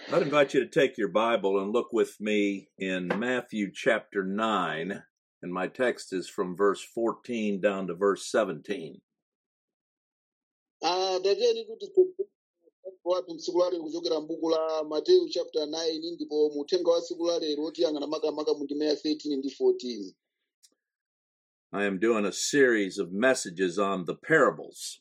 I'd invite you to take your Bible and look with me in Matthew chapter 9, and my text is from verse 14 down to verse 17. Ah, tatiyeni kuti wathu mtsiku lalero kuchokera m'buku la mateyu chapter 9 ndipo muthenga wa tsiku lalero tiyang'ana makamaka mu ndime ya 13 ndi 14 I am doing a series of messages on the parables.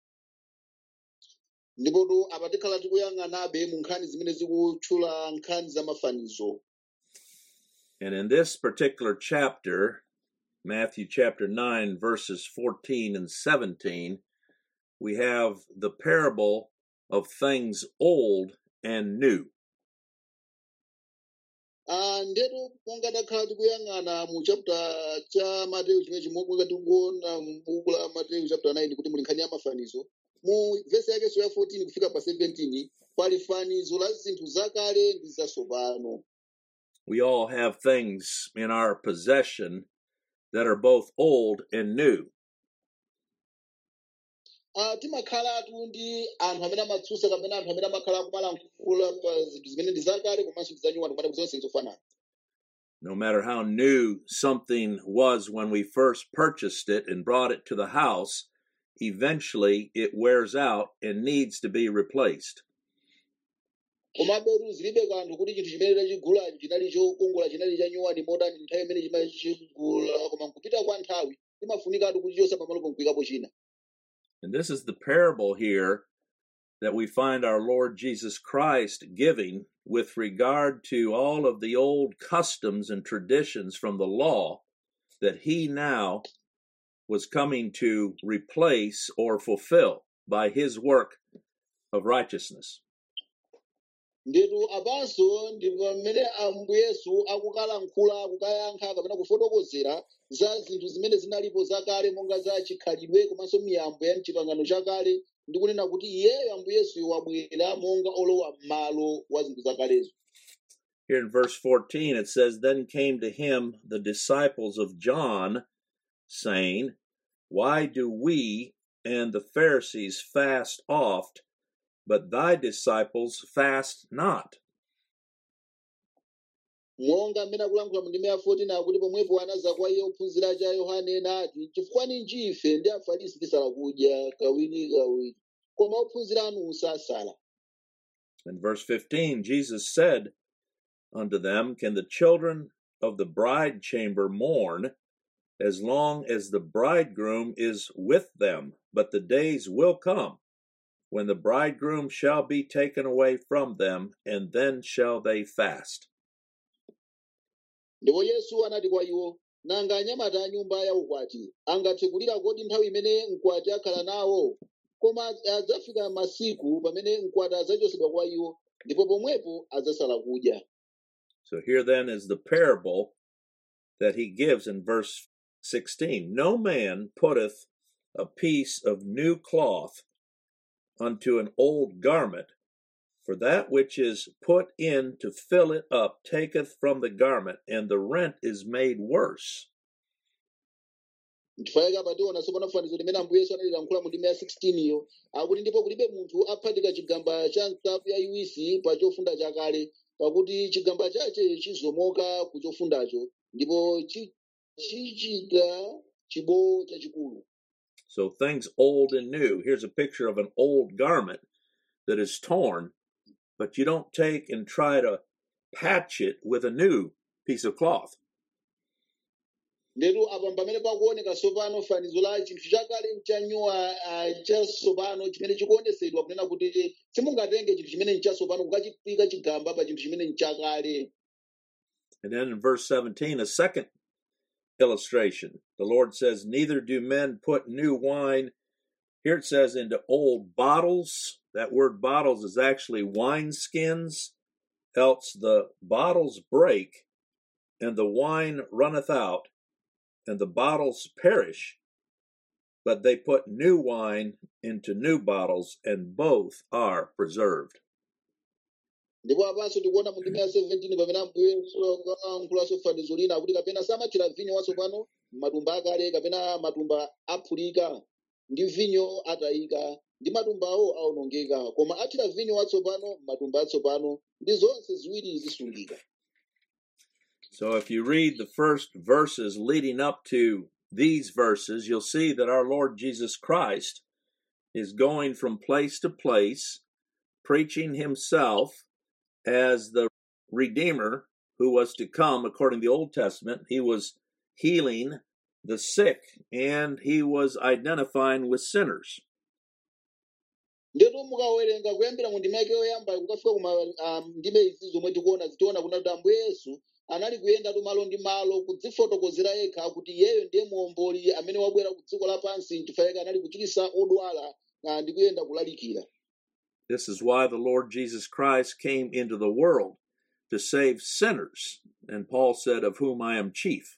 ndipotu apa tikhala tikuyang'anabe mu nkhani zimene zikutchula nkhani za mafanizo And in this particular chapter, Matthew chapter 9, verses 14 and 17, we have the parable of things old and new. Ah, ndetu monga takhala tikuyang'ana mu chapter cha mateyu chimene chimwe tikuona m'buku la mateyu chapter 9 kuti muli nkhani ya mafanizo mu vesi yakenso ya 14 kufika pa 17 pali fanizo la zinthu zakale ndi zatsopano We all have things in our possession that are both old and new. Ah, timakhalatu ndi anthu amene amatsutsa kapena anthu amene amakhala akumalankhula pa zinthu zimene ndi zakale komanso ndi zanyuwani kumati zonse zofanana No matter how new something was when we first purchased it and brought it to the house, eventually it wears out and needs to be replaced. komabe zilibe kanthu kuti chinthu chimene tachigulacho chinali chokongola chinali chanyuwani modani nthawi imene chimachigula koma nkupita kwa nthawi imafunikatu kuchichosa pamalopo nkuyikapo china And this is the parable here that we find our Lord Jesus Christ giving with regard to all of the old customs and traditions from the law that he now was coming to replace or fulfill by his work of righteousness. ndetu apanso ndi pamene ambuye yesu akukalankhula akukayankha kapena kufotokozera za zinthu zimene zinalipo zakale monga za chikhalidwe komanso miyambo ya mchipangano chakale ndi kunena kuti iyeyo ambuye yesuyo wabwera monga olowa m'malo wa zinthu zakalezo Here in verse 14, it says, Then came to him the disciples of John, saying, Why do we and the Pharisees fast oft, but thy disciples fast not? monga mmene akulankhula mu ndime ya 14 akuti pomwepo anaza kwa iye ophunzira cha yohane nati chifukwa ninji ife ndi afarisi tisala kudya kawiri kawiri koma ophunzira anu sasala In verse 15, Jesus said unto them, Can the children of the bride chamber mourn as long as the bridegroom is with them? But the days will come when the bridegroom shall be taken away from them, and then shall they fast. ndipo yesu anati kwa iwo nanga anyamata a nyumba ya ukwati angathe kulira kodi nthawi imene mkwati akhala nawo koma adzafika masiku pamene mkwati adzachosedwa kwa iwo ndipo pomwepo adzasala kudya So here then is the parable that he gives in verse 16 No man putteth a piece of new cloth unto an old garment, for that which is put in to fill it up taketh from the garment, and the rent is made worse. ndifaika pationa tsopano fanizo limene ambuye yesu analilankhula mu ndime ya 16 iyo akuti ndipo kulibe munthu aphatika chigamba cha nsapu yayiwisi pa chofunda chakale pakuti chigamba chache chizomoka ku chofundacho ndipo chi- chichita chibowo chachikulu So things old and new. Here's a picture of an old garment that is torn, but you don't take and try to patch it with a new piece of cloth. ndetu apa pamene pakuoneka tsopano fanizo la chinthu chakale mchanyowa uh, chatsopano chimene chikuonesedwa kunena kuti simungatenge chinthu chimene nchatsopano kukachipika chigamba pa chinthu chimene nchakale And then in verse 17, a second illustration. The Lord says, Neither do men put new wine, here it says, into old bottles. That word bottles is actually wine skins, else the bottles break, and the wine runneth out, and the bottles perish. But they put new wine into new bottles, and both are preserved. ndipo apanso tikuona mu ndime ya 17 pamene ambuye ankhulanso fanizo lina akuti kapena samathira vinyo watsopano m'matumba akale kapena matumba aphulika ndi vinyo atayika ndi matumba awo awonongeka koma athira vinyo watsopano matumba atsopano ndi zonse ziwiri zisungika So if you read the first verses leading up to these verses, you'll see that our Lord Jesus Christ is going from place to place, preaching himself as the Redeemer who was to come according to the Old Testament. He was healing the sick and he was identifying with sinners. ndetu mukawerenga kuyambira mu ndima yake yoyamba kukafika kuma um, ndime izi zomwe tikuona zitiona kuna kuti ambuye yesu anali kuyendatu malo ndi malo kudzifotokozera yekha kuti iyeyo ndiye muomboli amene wabwera ku dziko lapansi chifukwa chake anali kuchiritsa odwala ah, ndi kuyenda kulalikira This is why the Lord Jesus Christ came into the world to save sinners. And Paul said, Of whom I am chief.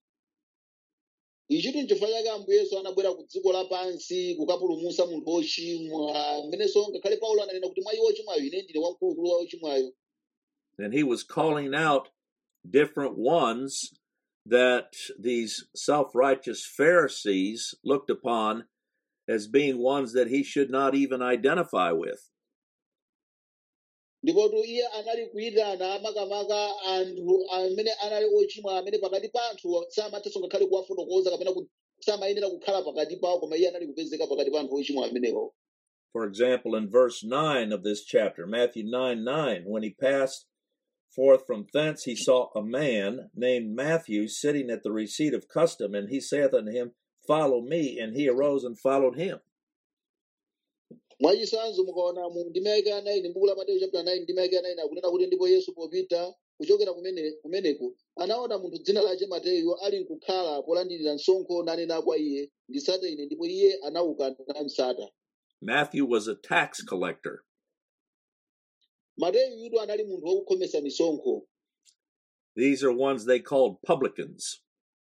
ichitu nchifukwa chake ambuye yesu anabwera ku dziko lapansi kukapulumutsa munthu wochimwa mmenenso ngakhale paulo ananena kuti mwa iwo ochimwayo ine ndine wamkulukulu wa ochimwayo And he was calling out different ones that these self righteous Pharisees looked upon as being ones that he should not even identify with. ndipotu iye anali kuyitana makamaka anthu amene anali ochimwa amene pakati pa anthu samathanso ngakhale kuwafotokoza kapena ku- samayenera kukhala pakati pawo koma iye anali kupezeka pakati pa anthu ochimwa amenewo For example, in verse 9 of this chapter, Matthew 9 9, when he passed forth from thence, he saw a man named Matthew sitting at the receipt of custom, and he saith unto him, Follow me. And he arose and followed him. mwachisanzo mukaona mu ndima yake ya 9 m'buku la mateyu chapter 9 ndima yake ya 9 akunena kuti ndipo yesu popita kuchokera kumene kumeneko anaona munthu dzina lake mateyu ali nkukhala polandira msonkho nanena kwa iye nditsate ine ndipo iye anauka namutsata Matthew was a tax collector. mateyu yudu anali munthu wokhomesa misonkho These are ones they called publicans.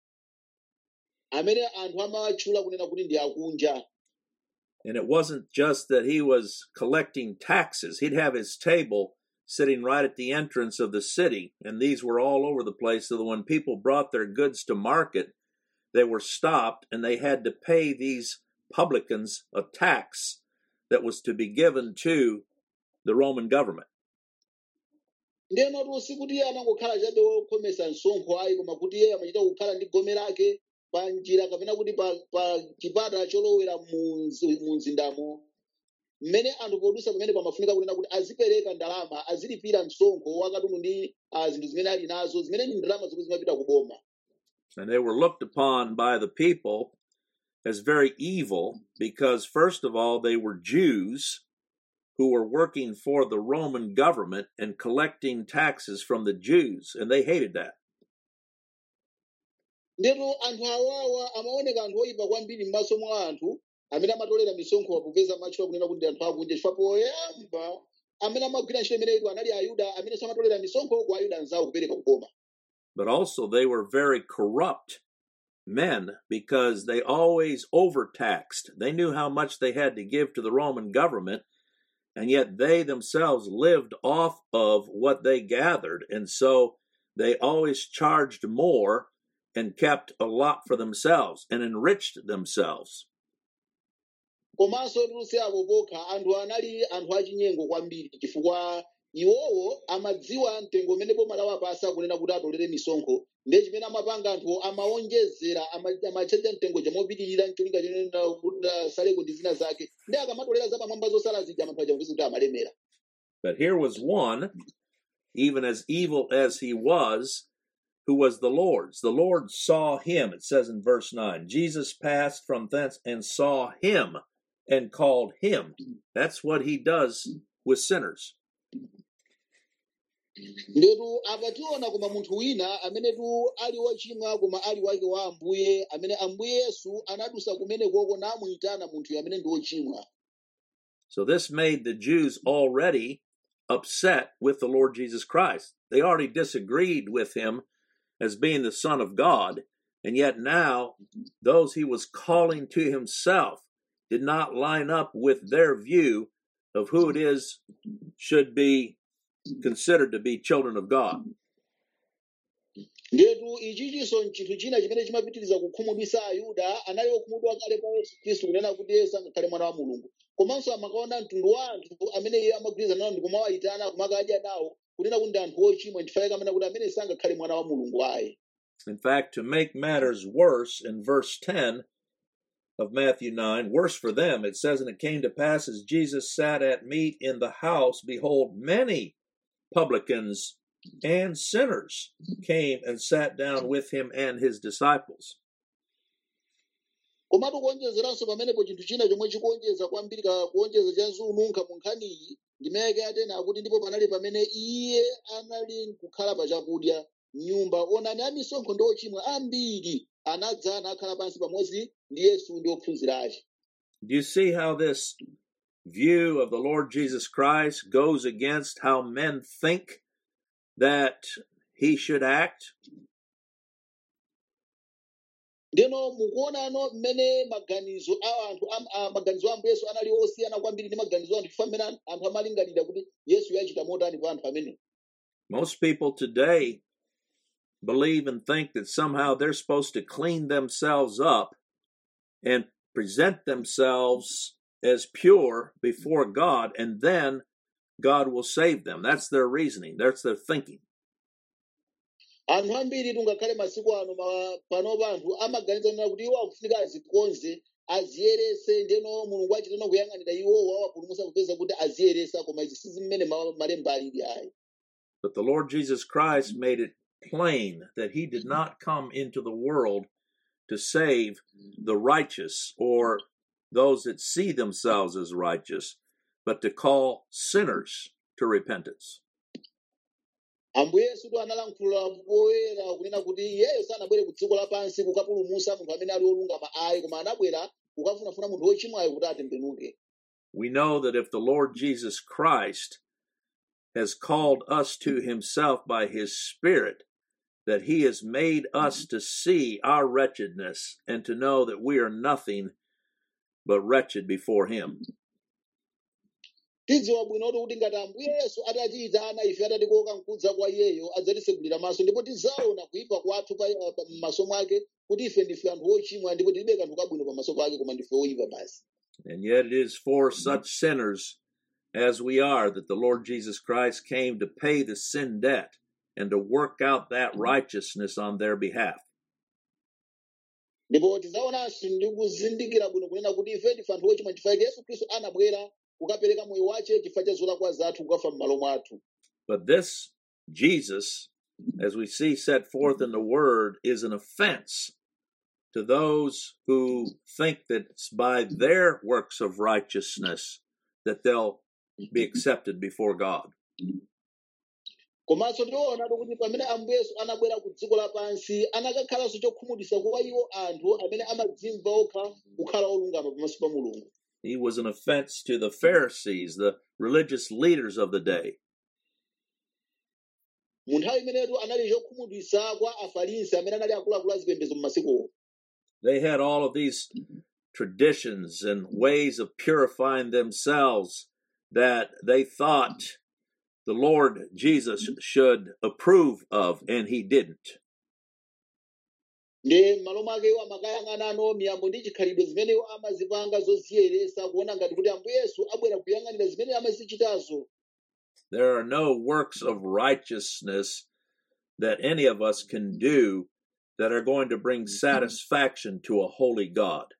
amene anthu amawatchula kunena kuti ndi akunja And it wasn't just that he was collecting taxes. He'd have his table sitting right at the entrance of the city, and these were all over the place. So that when people brought their goods to market, they were stopped and they had to pay these publicans a tax that was to be given to the Roman government. ndiyenotu sikuti iye anangokhala chabe wokhomesa msonkho ayi koma kuti iye amachita kukhala ndi gome lake pa njira kapena kuti pa, pa chipata cholowera mu mzi- mu mzindamo mmene anthu podusa pamene pamafunika kunena kuti azipereka ndalama azilipira msonkho wakatundu ndi ah, zinthu zimene ali nazo zimene ndi ndalama zomwe zimapita ku boma And they were looked upon by the people as very evil because, first of all, they were Jews who were working for the Roman government and collecting taxes from the Jews, and they hated that. ndetu anthu awawa amaoneka anthu oyipa kwambiri m'maso mwa anthu amene amatolera misonkho popeza amatchula kunena kuti ndi anthu akunja chifukwa poyamba amene amagwira ntchito imeneyi anali ayuda amene samatolera misonkho kwa ayuda anzawo kupereka ku boma But also, they were very corrupt men because they always overtaxed. They knew how much they had to give to the Roman government, and yet they themselves lived off of what they gathered. And so they always charged more and kept a lot for themselves and enriched themselves. komanso tuluse apo pokha anthu anali anthu achinyengo kwambiri chifukwa iwowo amadziwa mtengo umene boma lawapasa kunena kuti atolere misonkho ndiye chimene amapanga anthu amawonjezera ama- amachaja mtengo chamopitirira mcholinga chonena kuti asaleko ndi zina zake ndi akamatolera zapamwamba zosala zija anthu aja kuti amalemera But here was one, even as evil as he was, who was the Lord's. The Lord saw him, it says in verse 9. Jesus passed from thence and saw him and called him. That's what he does with sinners. ndetu apa tiona koma munthu wina amenetu ali wochimwa koma ali wake wa ambuye amene ambuye yesu anadusa kumenekoko namuyitana munthuyo amene ndi wochimwa So this made the Jews already upset with the Lord Jesus Christ. They already disagreed with him as being the Son of God, and yet now those he was calling to himself did not line up with their view of who it is should be considered to be children of God. ndetu ichinso nchinthu china chimene chimapitiriza kukhumudwitsa ayuda anali okhumudwa kale pa yesu khristu kunena kuti yesu angakhale mwana wa mulungu komanso amakaona mtundu wa anthu amene iye amagwirizana nawo ndikumawayitana kumakadya nawo kunena kuti ndi anthu ochimwa ndifaye kamena kuti amene sangakhale mwana wa mulungu ayi In fact, to make matters worse, in verse 10 of Matthew 9, worse for them, it says, And it came to pass as Jesus sat at meat in the house, behold, many publicans and sinners came and sat down with him and his disciples. komatu kuonjezeranso pamenepo chinthu china chomwe chikuonjeza kwambiri ka kuonjeza cha nunkha mu nkhaniyi ndimeke atena akuti ndipo panali pamene iye anali kukhala pa chakudya nyumba onani amisonkho ndi ochimwa ambiri anadza nakhala pansi pamodzi ndi yesu ndi ophunzira ake Do you see how this view of the Lord Jesus Christ goes against how men think that he should act? ndeno mukuonano mmene maganizo a anthu am- a- maganizo a ambuye yesu anali osiyana kwambiri ndi maganizo a anthu chifukwa mmene an- anthu amalingalira kuti yesu yachita motani kwa anthu amene Most people today believe and think that somehow they're supposed to clean themselves up and present themselves as pure before God, and then God will save them. That's their reasoning, that's their thinking. anthu ambiri tungakhale masiku ano ma- panopa anthu amaganiza nena kuti iwo akufunika azikonze aziyerese ndeno mulungu achitano kuyang'anira iwowo awapulumutsa kupeza kuti aziyeresa koma izi sizi mmene ma- malemba alili ayi But the Lord Jesus Christ made it plain that he did not come into the world to save the righteous or those that see themselves as righteous, but to call sinners to repentance. ambuye yesu tu analankhula poyera kunena kuti iyeyo sanabwere ku dziko lapansi kukapulumutsa munthu amene ali olungama ayi koma anabwera kukafunafuna munthu wochimwayo kuti atembenuke We know that if the Lord Jesus Christ has called us to himself by his Spirit, that he has made us to see our wretchedness and to know that we are nothing but wretched before him. tidziwa bwinotu kuti ngati ambuye yesu atatiyitana ife atatikoka mkudza kwa iyeyo adzatitsegulira maso ndipo tidzaona kuyipa kwathu pa- pa- m'maso mwake kuti ife ndife anthu ochimwa ndipo tilibe kanthu kabwino pamaso pake koma ndife oyipa basi And yet it is for such sinners as we are that the Lord Jesus Christ came to pay the sin debt and to work out that righteousness on their behalf. ndipo tidzaonanso ndi kuzindikira bwino kunena kuti ife ndife anthu ochimwa chifukwa chake yesu khristu anabwera kukapereka moyo wace chifukwa cha zolakwa zathu kukafa m'malo mwathu But this Jesus, as we see set forth in the Word, is an offense to those who think that it's by their works of righteousness that they'll be accepted before God. komanso tioonatu kuti pamene ambuye yesu anabwera ku dziko lapansi anakakhalanso chokhumudwitsa kwa iwo anthu amene amadzimva okha kukhala olungama pamaso pa mulungu He was an offense to the Pharisees, the religious leaders of the day. mu nthawi imenetu anali chokhumudwitsa kwa afarisi amene anali akuluakulu azipembedzo m'masikuwo They had all of these traditions and ways of purifying themselves that they thought the Lord Jesus should approve of, and he didn't. ndi m'malo mwake iwo amakayang'anano miyambo ndi chikhalidwe zimene iwo amazipanga zoziyeresa kuona ngati kuti ambuye yesu abwera kuyang'anira zimene amazichitazo There are no works of righteousness that any of us can do that are going to bring satisfaction to a holy God.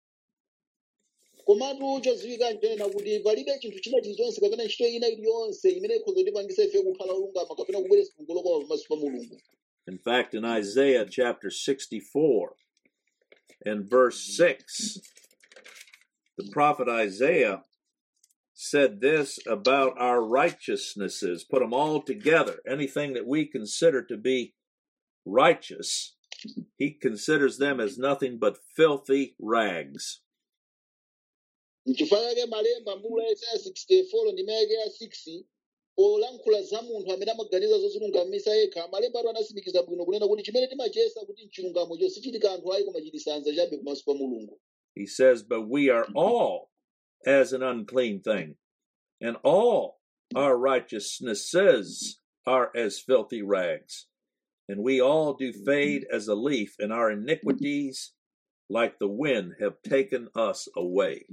komatu chodziwika nchonena kuti palibe chinthu china chilichonse kapena ntchito ina iliyonse imene ikhoza kutipangisa ife kukhala olungama kapena kubweretsa kungoloka pamaso pa mulungu In fact, in Isaiah chapter 64 and verse 6, the prophet Isaiah said this about our righteousnesses, put them all together, anything that we consider to be righteous, he considers them as nothing but filthy rags. nchifukwa chake malemba mbula ya isaya 64 ndi mayake ya 6 olankhula za munthu amene amaganiza zozilungamisa yekha malemba atu anatsimikiza bwino kunena kuti chimene timachiyesa kuti mchilungamocho sichili kanthu ayi koma chili sanza chabe pamaso pa mulungu He says, But we are all as an unclean thing, and all our righteousnesses are as filthy rags. and we all do fade as a leaf, and our iniquities, like the wind, have taken us away.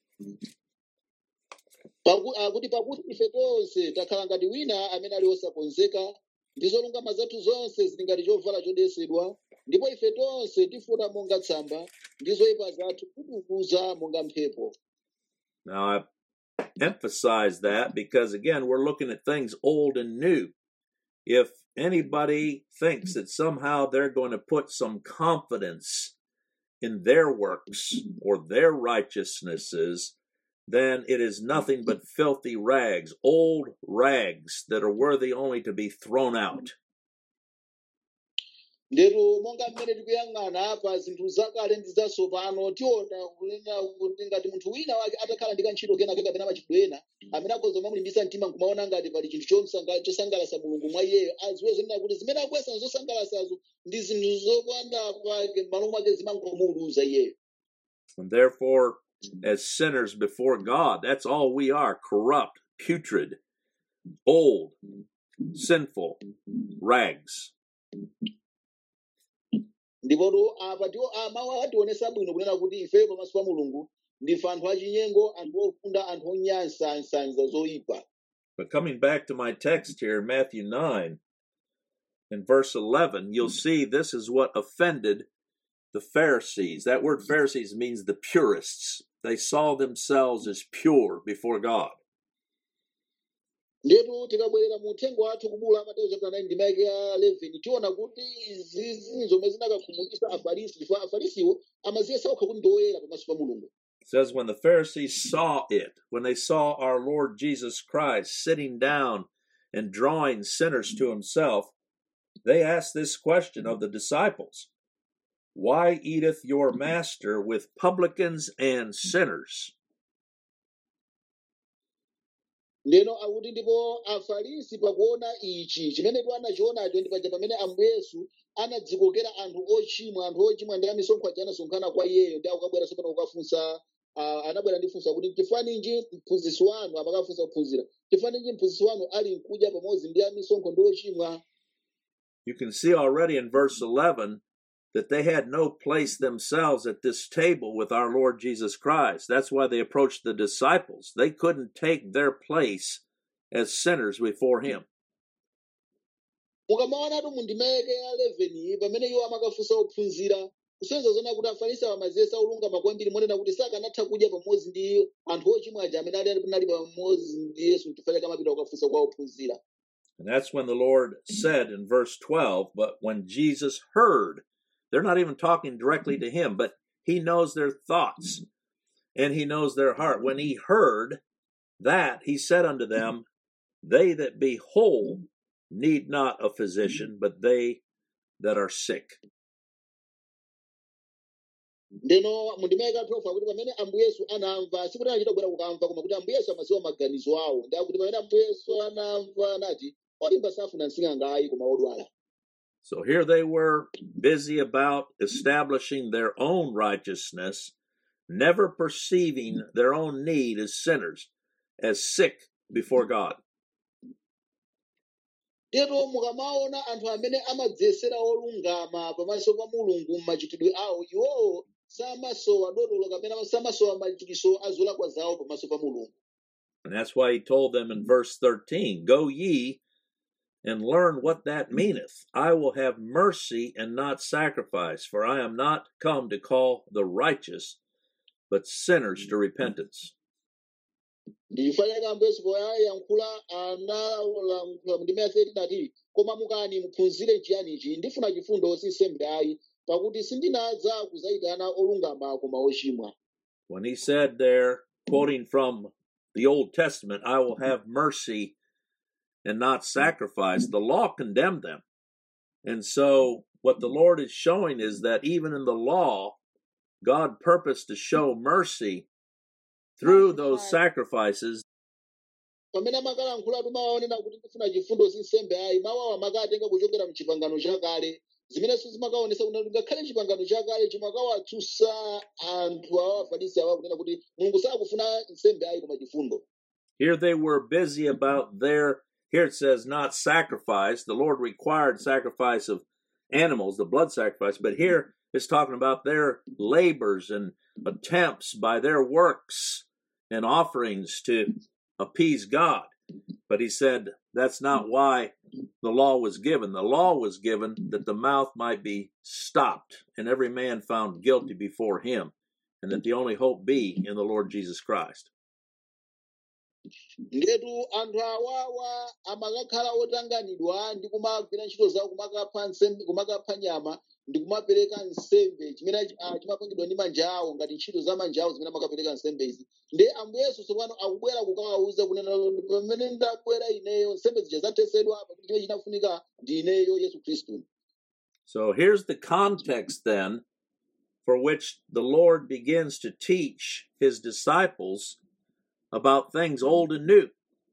Paku- akuti pakuti ife tonse takhala ngati wina amene ali osakonzeka ndi zolungama zathu zonse zili ngati chovala chodesedwa ndipo ife tonse tifota monga tsamba ndi zoyipa zathu kutiukuza monga mphepo Now, I emphasize that because, again, we're looking at things old and new. If anybody thinks that somehow they're going to put some confidence in their works or their righteousnesses, then it is nothing but filthy rags, old rags that are worthy only to be thrown out. ndetu monga mmene tikuyang'ana pa zinthu zakale ndi zatsopano tiona kunena kuti ngati munthu wina wake atakhala ndi kantchito kenake kapena machitidwe ena amene akhoza kumamulimbitsa mtima nkumaona ngati pali chinthu chomsanga- chosangalatsa mulungu mwa iyeyo aziwe zonena kuti zimene akuyesa zosangalatsazo ndi zinthu zopanda pake m'malo mwake zimangomuwuluza iyeyo And therefore, as sinners before God, that's all we are corrupt, putrid, old, sinful rags. ndipotu apa ndiwo amawu ationesa bwino kunena kuti ifeyo pamaso pa mulungu ndife anthu achinyengo anthu ofunda anthu onyansa nsanza zoyipa But coming back to my text here, Matthew 9 and verse 11, you'll see this is what offended the Pharisees. That word Pharisees means the purists. They saw themselves as pure before God. ndetu tikabwerera mu uthenga wathu kubula mateyu chapter 9 ndima yake ya 11 tiona kuti izizi zomwe zinakakhumudwitsa afarisi chifukwa afarisiwo amaziyesa okha kuti ndi oyera pamaso pa mulungu It says, when the Pharisees saw it, when they saw our Lord Jesus Christ sitting down and drawing sinners to himself, they asked this question of the disciples Why eateth your master with publicans and sinners? ndeno akuti ndipo afarisi pakuona ichi chimene tu anachionacho ndi paja pamene ambuye yesu anadzikokera anthu ochimwa anthu ochimwa ndi amisonkho aja anasonkhana kwa iyeyo ndi akukabwera sopano kukafunsa uh, anabwera ndi funso kuti chifukwa mphunzitsi wanu amakafunsa kuphunzira chifukwa mphunzitsi wanu ali nkudya pamodzi ndi amisonkho ndi ochimwa You can see already in verse 11 that they had no place themselves at this table with our Lord Jesus Christ. That's why they approached the disciples. They couldn't take their place as sinners before Him. mukamaonatu mu ndima yake ya 11 iyi pamene iwo amakafunsa ophunzira kusonyeza zona kuti afarisi amaziyesa olungama kwambiri monena kuti sakanatha kudya pamodzi ndi anthu ochimwa aja amene ali nali pamodzi ndi yesu chifukwa chake amapita kukafunsa kwa ophunzira And that's when the Lord said in verse 12, but when Jesus heard, they're not even talking directly to Him, but He knows their thoughts and He knows their heart. When He heard that, He said unto them, They that be whole need not a physician, but they that are sick. ndeno mu ndima yake ya 12 akuti pamene ambuye yesu anamva sikuti anachita kubwera kukamva koma kuti ambuye yesu amadziwa maganizo awo ndi akuti pamene ambuye yesu anamva anati olimba safuna msing'anga ayi koma odwala So here they were busy about establishing their own righteousness, never perceiving their own need as sinners, as sick before God. Tero mukamaona anthu amene amadziyesera olungama pamaso pa mulungu m'machitidwe awo iwowo samasowa dotolo kapena samasowa machiritso a zolakwa zawo pamaso pa mulungu And that's why he told them in verse 13 Go ye and learn what that meaneth. I will have mercy and not sacrifice, for I am not come to call the righteous, but sinners to repentance. ndichifukwa chake ambuye yesu poyayankhula analankhula mu ndima ya 13 ati koma mukani muphunzire chiyanichi ndifuna chifundo si nsembe ayi pakuti sindinadza kudzayitana olungama koma ochimwa When he said there, quoting from the Old Testament, I will have mercy and not sacrifice, the law condemned them. And so, what the Lord is showing is that even in the law, God purposed to show mercy through those sacrifices pamene amakalankhula timawaonera kuti ndifuna chifundo si nsembe ayi mawu awa amakatenga kuchokera mchipangano chakale zimenenso zimakaonesa kuti ngakhale chipangano chakale chimakawatsusa anthu awa afarisi awa kunena kuti mulungu sakufuna nsembe ayi koma chifundo Here they were busy about their here it says not sacrifice. The Lord required sacrifice of animals, the blood sacrifice, but here it's talking about their labors and attempts by their works and offerings to appease God. But he said that's not why the law was given. The law was given that the mouth might be stopped and every man found guilty before him, and that the only hope be in the Lord Jesus Christ. ndetu anthu awawa amakakhala otanganidwa ndi kumagwira ntchito zawo kumakapha nsembe kumakapha nyama ndi kumapereka nsembe chimene ah, chimapangidwa ndi manja awo ngati ntchito za manja awo zimene amakapereka nsembe izi ndi ambuye yesu tsopano akubwera kukawawuza kunena pamene ndabwera ineyo nsembe zija zathesedwa pakuti chimene chinafunika ndi ineyo yesu khristu So here's the context then for which the Lord begins to teach his disciples about things old and new.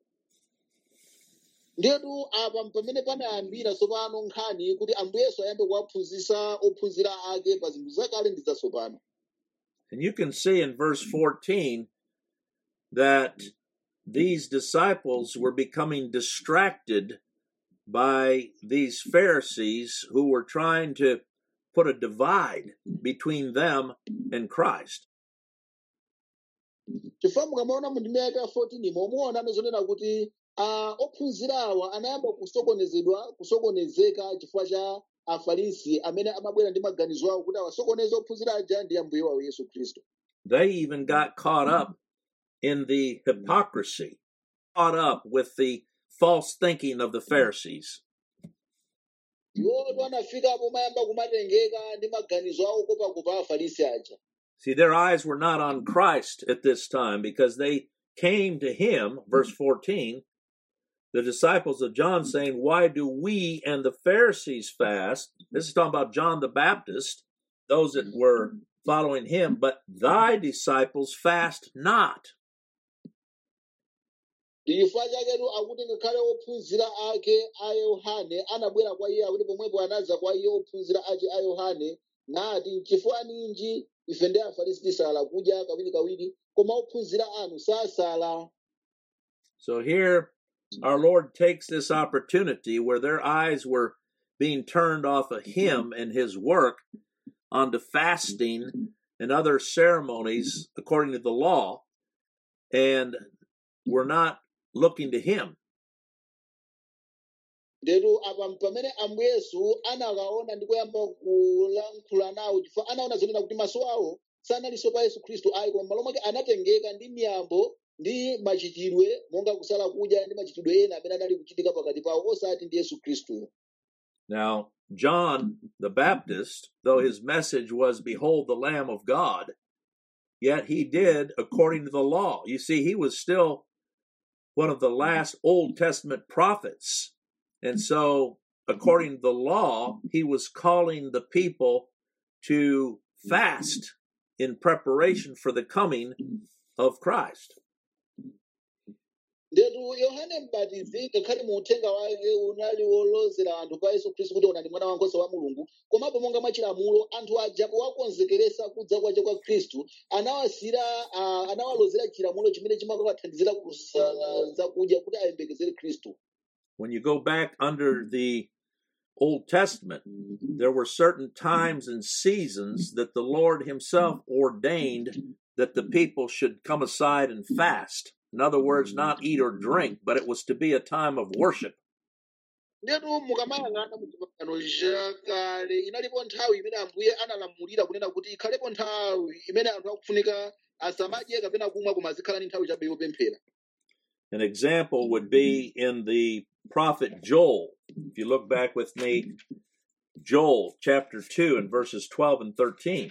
ndetu apa pamene panayambira tsopano nkhani kuti ambuye yesu ayambe kuwaphunzitsa ophunzira ake pa zinthu zakale ndi zatsopano And you can see in verse 14 that these disciples were becoming distracted by these Pharisees who were trying to put a divide between them and Christ. chifukwa mukamaona mu ndime yake ya 14 momuona amazonena kuti ah, ophunzira awa anayamba kusokonezedwa kusokonezeka chifukwa cha afarisi amene amabwera ndi maganizo awo kuti awasokoneze ophunzira aja ndi ambuye wawo yesu khristu They even got caught up in the hypocrisy, caught up with the false thinking of the Pharisees. iwoto anafikapo mayamba kumatengeka ndi maganizo awo kopakopa afarisi aja See, their eyes were not on Christ at this time because they came to him, verse 14, the disciples of John saying, Why do we and the Pharisees fast? This is talking about John the Baptist, those that were following him, but thy disciples fast not. ndi chifukwa chaketu akuti ngakhale ophunzira ake a yohane anabwera kwa iye akuti pomwepo anaza kwa iye ophunzira ake a yohane nati chifukwa ninji ife ndi afarisi tisala kudya kawirikawiri koma ophunzira anu sasala So here, our Lord takes this opportunity where their eyes were being turned off of him and his work onto fasting and other ceremonies according to the law, and were not looking to him. ndetu apa pamene ambuye yesu anakaona ndi kuyamba kulankhula nawo chifukwa anaona zonena kuti maso awo sanalinso pa yesu khristu ayi koma malo mwake anatengeka ndi miyambo ndi machitidwe monga kusala kudya ndi machitidwe ena amene anali kuchitika pakati pawo osati ndi yesu khristu Now, John the Baptist, though his message was, Behold the Lamb of God, yet he did according to the law. You see, he was still one of the last Old Testament prophets. And so, according to the law, he was calling the people to fast in preparation for the coming of Christ. ndetu yohane mbatizi ngakhale mu uthenga wake unali wolozera anthu pa yesu khristu kuti unali mwana wankhosa wa mulungu komapo monga mwachilamulo anthu aja powakonzekeresa kudza kwace kwa khristu anawasira uh, anawalozera chilamulo chimene chimakawathandizira kusala zakudya kuti ayembekezere khristu When you go back under the Old Testament, there were certain times and seasons that the Lord Himself ordained that the people should come aside and fast. In other words, not eat or drink, but it was to be a time of worship. ndetu mukamayang'ana mu chipangano chakale inalipo nthawi imene ambuye analamulira kunena kuti ikhalepo nthawi imene anthu akufunika asamadye kapena kumwa koma azikhala ndi nthawi chabe yopemphera An example would be in the prophet Joel. If you look back with me, Joel chapter 2 and verses 12 and 13.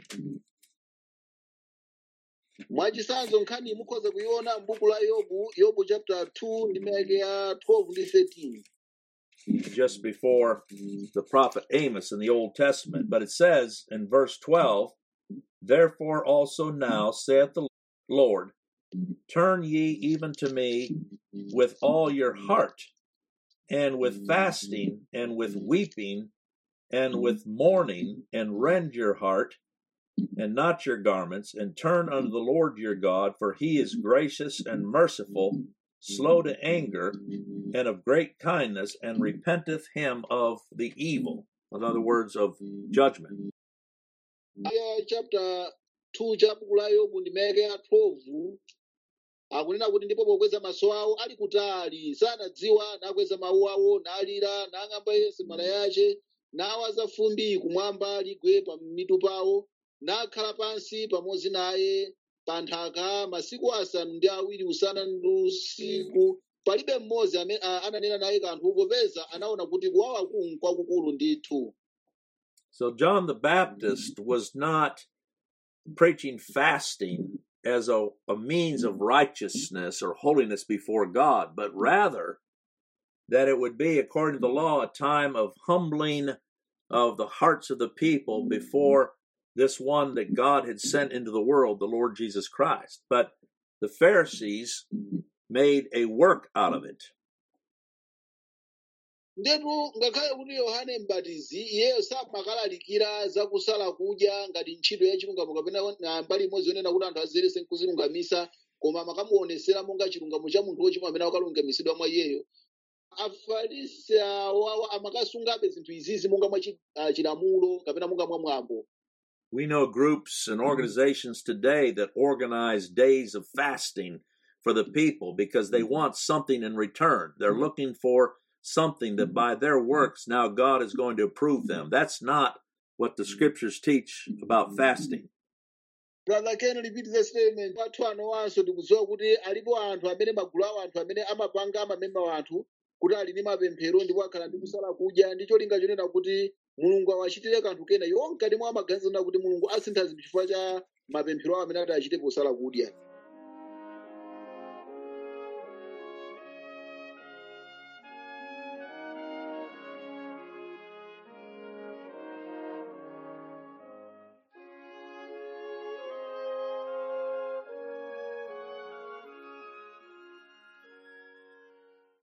mwachisanzo nkhani mukhoza kuiona m'buku la yobu yobu chapter 2 ndi mayake ya 12 ndi 13 just before the prophet Amos in the Old Testament. But it says in verse 12, Therefore also now saith the Lord, Turn ye even to me with all your heart, and with fasting, and with weeping, and with mourning, and rend your heart, and not your garments, and turn unto the Lord your God, for he is gracious and merciful, slow to anger, and of great kindness, and repenteth him of the evil. In other words, of judgment. aya chapter 2 cha buku la yobu ndimeke ya 12 akunena kuti ndipo pokweza maso awo ali kutali sanadziwa nakweza mawu awo nalira nang'amba yense mala yace nawaza fumbi kumwamba ligwe pa mitu pawo nakhala pansi pamodzi naye pa nthaka masiku asanu ndi awiri usana ndi usiku palibe mmodzi amene a- ananena naye kanthu popeza anaona kuti kuwawa kungu kwakukulu ndithu So John the Baptist was not preaching fasting as a, a means of righteousness or holiness before God, but rather that it would be, according to the law, a time of humbling of the hearts of the people before this one that God had sent into the world, the Lord Jesus Christ. But the Pharisees made a work out of it. ndetu ngakhale kuti yohane mbatizi iyeyo samakalalikira za kusala kudya ngati ntchito ya chilungamo kapena na mbali imodzi yonena kuti anthu azerese nkuzilungamisa koma amakamuonesera monga chilungamo cha munthu wochimwa amene akalungamisidwa mwa iyeyo afarisi awawa amakasungabe zinthu izizi monga mwa chi- ah, chilamulo kapena monga mwa mwambo We know groups and organizations today that organize days of fasting for the people because they want something in return. They're looking for something that by their works now God is going to approve them. That's not what the scriptures teach about fasting. brother ken repeat the statement athu anowanso tikudziwa kuti alipo anthu amene magulu awo anthu amene amapanga amamemba wanthu kuti ali ndi mapemphero ndipo akhala ndi kusala kudya ndi cholinga chonena kuti mulungu awachitire kanthu kena iwo mkati mwa amaganiza kuti mulungu asintha zinthu chifukwa cha mapemphero awo amene ati achite posala kudya